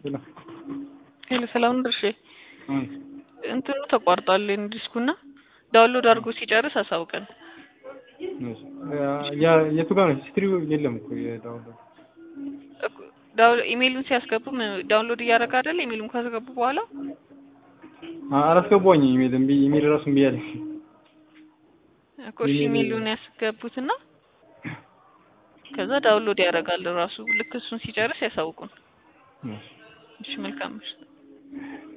ሄሎ ሄሎ ሰላም ድርሼ አይ እንትኑ ተቋርጧል ዲስኩና ዳውንሎድ አድርጎ ሲጨርስ አሳውቀን። እሺ ያ የቱ ጋር ነው? ሂስትሪው የለም እኮ የዳውንሎድ እኮ- ዳው- ኢሜይሉን ሲያስገቡ ምን- ዳውንሎድ እያደረገ አይደል? ኢሜይሉን ካስገቡ በኋላ አ- አላስገባኝ ኢሜል እምቢ ኢሜል ራሱ እምቢ አለኝ። እኮ እሺ ኢሜይል- ኢሜይሉን ያስገቡትና ከዛ ዳውንሎድ ያደርጋል ራሱ። ልክ እሱን ሲጨርስ ያሳውቁን። እሺ እሺ መልካም ምሽት።